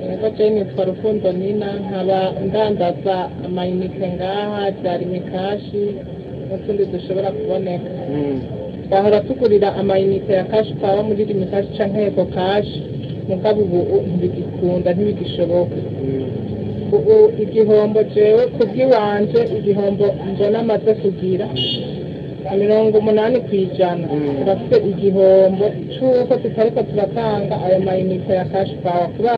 Yego je nitwa Rukundo Nina nkaba ndandaza amayinite ngaha vyari mikashi n'utundi dushobora kuboneka twahora tugurira amayinite ya kashi pawa muri rimikashi canke ego kashi mugabo ubu ntibigikunda ntibigishoboka ubu igihombo jewe kubw'iwanje igihombo mbona amaze kugira mirongo umunani kw'ijana turafite igihombo c'uko tutariko turatanga ayo mayinite ya kashi pawa kubera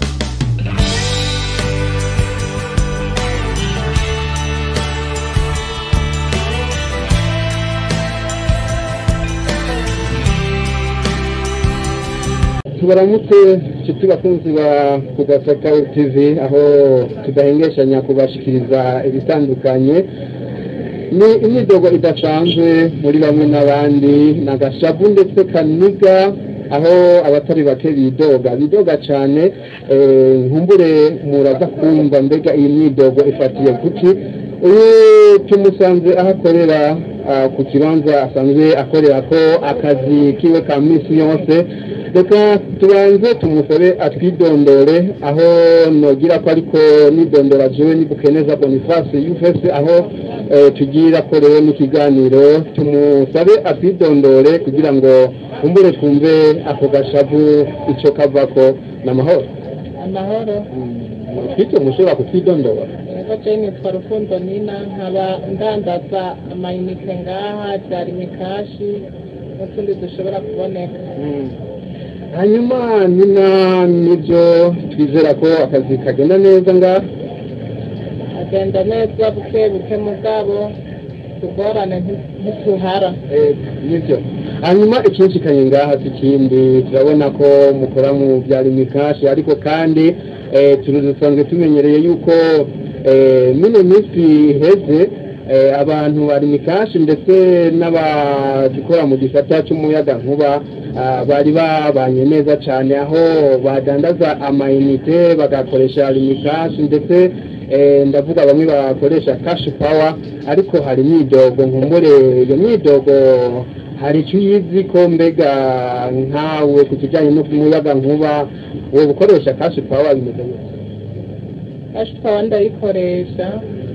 tubaramutse nshuti bakunzi ba kugasaka tv aho tudahengeshanya kubashikiriza ibitandukanye ni imyidogo idasanzwe muri bamwe n'abandi na gashavu ndetse kaniga aho abatari bake bidoga bidoga cyane eh, nkumbure muraza kumva mbega iyi myidogo ifatiye kuki uyu tumusanze aho akorera ah, ku kibanza asanzwe akorera ko akazi kiwe ka minsi yose reka tubanze tumusabe atwidondore aho nogira ko ariko nidondora jewe nibukeneza boniface yufese aho eh, tugira ko rero n'ikiganiro tumusabe atwidondore kugira ngo kumbure twumve ako gashavu ico kavako n'amahoro amahoro twite mushobora kutwidondora Yego je nitwa Rukundo Nina nkaba ndandaza amayinite ngaha vyari mikashi n'utundi dushobora kuboneka hanyuma nina nibyo twizera ko akazi kagenda neza ngaha agenda neza buke buke mugabo tugorane nti- ntituhara Eh, nibyo hanyuma ikinshikanye ngaha si ikindi turabona ko mukora mu bya rimikashi ariko kandi eh, turi dusanzwe tumenyereye yuko eh, mino minsi iheze eh, abantu ba rimikashi ndetse n'abagikora mu gisata cy'umuyaga nkuba ah, bari babanye neza cyane aho badandaza amayinite bagakoresha rimikashi ndetse eh, ndavuga bamwe bakoresha cash power ariko hari imyidogo nkumbure iyo myidogo hari icyo uyizi ko mbega nkawe ku kijyanye no kumuyaga nkuba wowe ukoresha cash power bimeze gute kashi pawa ndayikoresha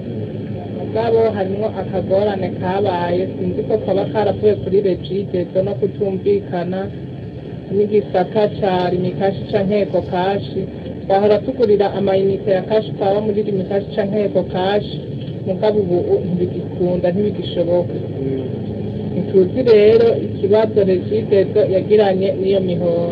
mugabo harimwo akagorane kabaye sinzi ko kaba karavuye kuri regidezo no kutumvikana n'igisata ca rimikashi canke ego kashi twahora tugurira amayinite ya kashi pawa muri rimikashi canke ego kashi mugabo ubu ntibigikunda ntibigishoboka ntituzi rero ikibazo regidezo yagiranye n'iyo mihoro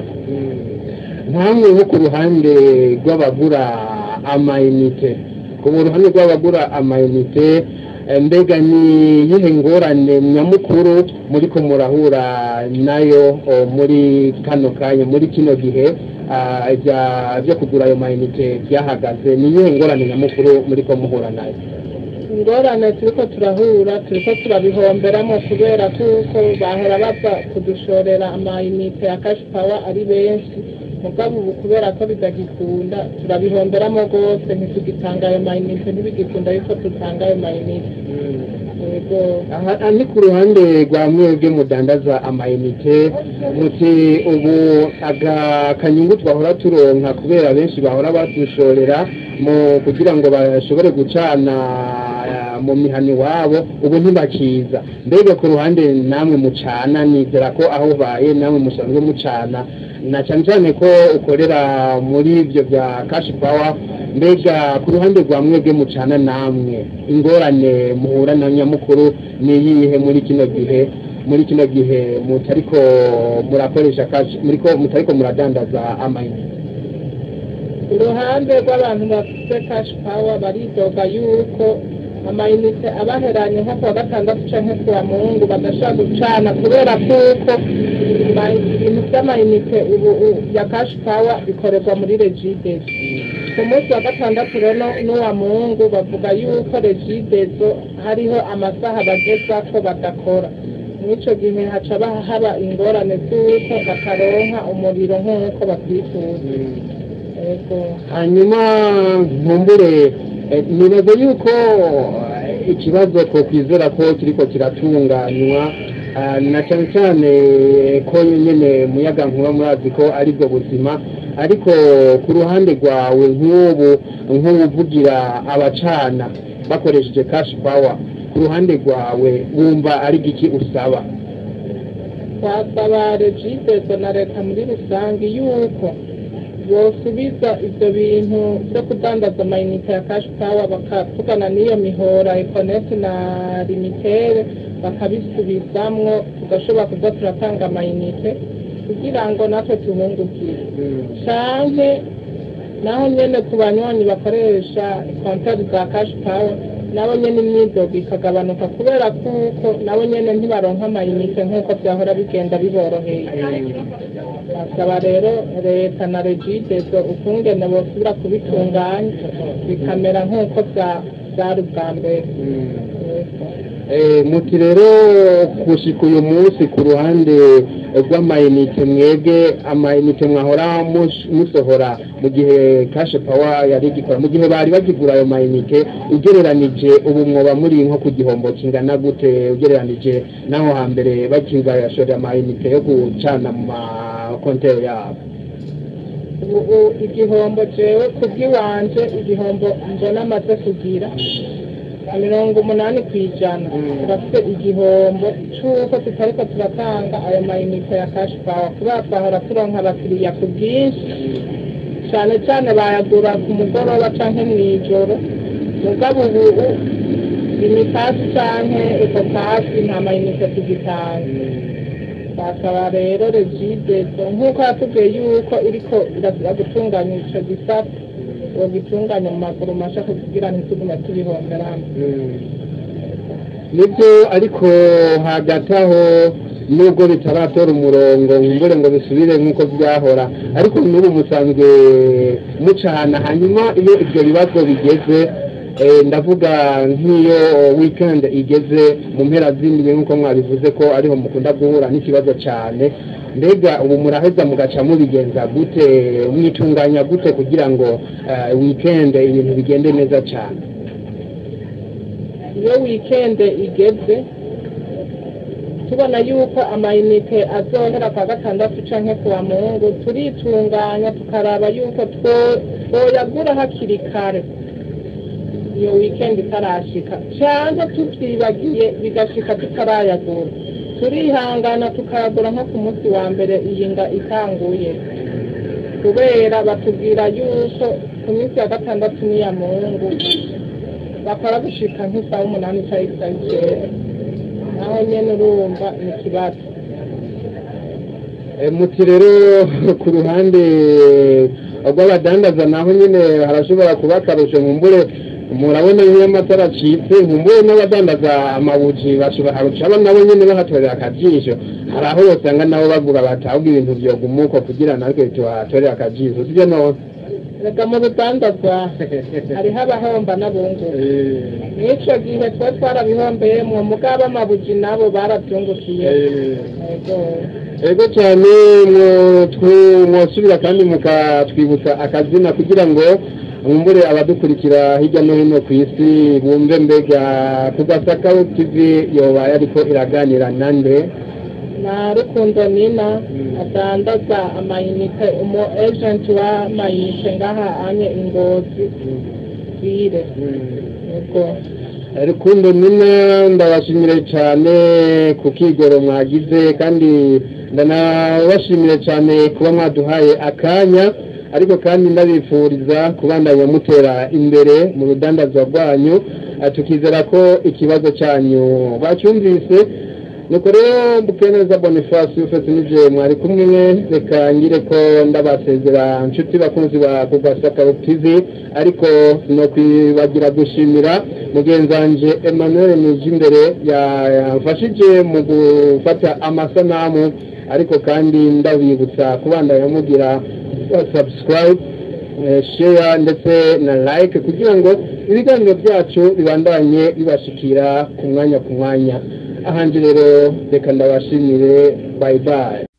nkamwe nko ku ruhande rw'abagura amayinite ku ruhande rw'abagura amayinite eh, mbega ni iyihe ngorane nyamukuru muri ko murahura nayo oh, muri kano kanya muri kino gihe ah, ibya- byo kugura ayo mayinite byahagaze ni iyihe ngorane nyamukuru muri ko muhura nayo ingorane turiko turahura turiko turabihomberamo kubera kuko bahora baza kudushorera amayinite ya kashi pawa ari benshi mugabo ubu kubera ko bitagikunda turabihomberamo rwose ntitugitanga ayo mayinite ntibigikunda yuko dutanga ayo mayinite yego aha aha ni ku ruhande rwa mwebwe mudandaza amayinite muti ubu aga kanyungu twahora turonka kubera benshi bahora badushorera mu kugira ngo bashobore gucana ah, mu mihani wabo ubu ntibakiza mbega ku ruhande namwe mucana nizera ko aho ubaye namwe musanzwe mucana na cyane cyane ko ukorera muri ibyo bya kashi pawa mbega ku ruhande rwa mwebwe mucana namwe ingorane muhura na nyamukuru ni iyihe muri kino gihe muri kino gihe mutariko murakoresha kashi muriko mutariko muradandaza amayinite uruhande rw'abantu bafite kashi pawa baridoga yuko amayinite abaheranye nko kuwa gatandatu canke kuwa mungu badashobora gucana kubera kuko ma- ibintu vy'amayinite ubu u- ya kashi pawa bikorerwa muri regidezo ku munsi wa gatandatu rero n'uwa mungu bavuga yuko regidezo hariho amasaha bagezako badakora mw'ico gihe haca ba- haba ingorane z'uko bataronka umuriro nk'uko bavyifuza yego hanyuma nkumbure eh, nibaza yuko eh, ikibazo twokwizera ko kiriko kiratunganywa ah, na cyane cyane ko nyene muyaga nkuba murazi ko aribwo buzima ariko ku ruhande rwawe nk'ubu nk'ubuvugira abacana bakoresheje cash power ku ruhande rwawe wumva ari giki usaba twasaba regidezo na leta muri rusange yuko bosubiza ibyo bintu byo kudandaza amayinite ya cash power bakavugana n'iyo mihora ekoneti na limitere bakabisubizamwo tugashobora kuza turatanga amayinite kugira ngo natwe tubungukire canke naho nyene ku banywanyi bakoresha konteri za cash power nabo nyene imyidogo ikagabanuka kubera kuko nabo nyene ntibaronka amayinite nk'uko vyahora bigenda biboroheye basaba rero leta na regidezo ukungene bosubira kubitunganya bikamera nk'uko vya- vyari ubwa mbere Eh, muti rero gushika uyu munsi ku ruhande rw'amayinite mwebwe amayinite mwahora mus- musohora mu gihe kashe pawa yari igikora mu gihe bari bagigura ayo mayinite ugereranije ubu mwoba muri nko ku gihombo kingana gute ugereranije n'aho hambere bakigashora amayinite yo gucana mu makonteri yabo ubu igihombo jewe kubw'iwanje igihombo mbona amaze kugira mirongo umunani ku ijana Mm. turafite igihombo c'uko tutariko turatanga ayo mayinite ya cash power kubera twahora turonka abakiriya ku bwinshi cane cane bayagura ku mugoroba canke mw'ijoro mugabo ubu imitasi canke ekotasi nta mayinite tugitanga basaba rero regidezo nk'uko yatubwiye yuko iriko irazira gutunganya ico gisata ngo gitunganya mu maguru masha kugira ntitugume tubihomberamo nibyo ariko hagati aho nubwo bitaratora umurongo nkumbure ngo bisubire nk'uko byahora ariko n'ubu musanzwe mucana hanyuma iyo ibyo bibazo bigeze eh, ndavuga nk'iyo weekend igeze mu mpera z'indwi nk'uko mwabivuze ko ariho mukunda guhura n'ikibazo cyane mbega ubu muraheza mugaca mubigenza gute mwitunganya gute kugira ngo eh, weekend ibintu bigende neza cyane iyo wikende igeze tubona yuko amayinite azohera kwa gatandatu canke kuwa mungu turitunganya tukaraba yuko two- twoyagura hakiri kare iyo weekend itarashika canke tuvyibagiye bigashika tutarayagura turihangana tukayagura nko ku munsi wa mbere iyi nga itanguye kubera batubwira yuko ku minsi ya gatandatu n'iya mungu bakora gushika nk'isaha umunani cyangwa isaha icyenda naho nyene urumva ni ikibazo Eh, muti rero ku ruhande rw'abadandaza naho nyine harashobora kuba akarusho nkumbure murabona nk'iyo amatara acitse nkumbure n'abadandaza amabuji bashobora harushaho nabo nyine bahatorera akajisho hari aho usanga nabo bavuga bati ahubwo ibintu vyogumuko kugira natwe tuhatorere akajisho sivyo none rega mu rudandazwa hariho abahomba n'abunguka n'ico gihe twe twarabihombeyemwo mugabo amabuji nabo baravyungukiye Yego. ego cyane mwo- twu- mwosubira kandi mukatwibutsa akazina kugira ngo mwumbure abadukurikira hirya no hino ku isi bumve mbega ku gasaka tv yobaye ariko iraganira nande na rukundo nina adandaza amayinite umu agent w'amayinite ngaha anye ingozi bire yego rukundo nina ndabashimire cyane ku kigoro mwagize kandi ndanabashimire cyane kuba mwaduhaye akanya ariko kandi ndabifuriza kubandanya mutera imbere mu rudandazwa rwanyu Eh, tukizera ko ikibazo cyanyu bacyumvise nuko rero mbukeneza boniface ufite n'ibyo mwari kumwe reka ngire ko ndabasezera inshuti bakunzi ba kugasaka tv ariko no kwibagira gushimira mugenzi wanje emmanuel nijimbere yamfashije mu gufata amasanamu ariko kandi ndabibutsa kubandanya mugira subscribe eh, share ndetse na like kugira ngo ibiganiro byacu bibandanye bibashikira ku mwanya ku mwanya ahandi rero reka ndabashimire bye bye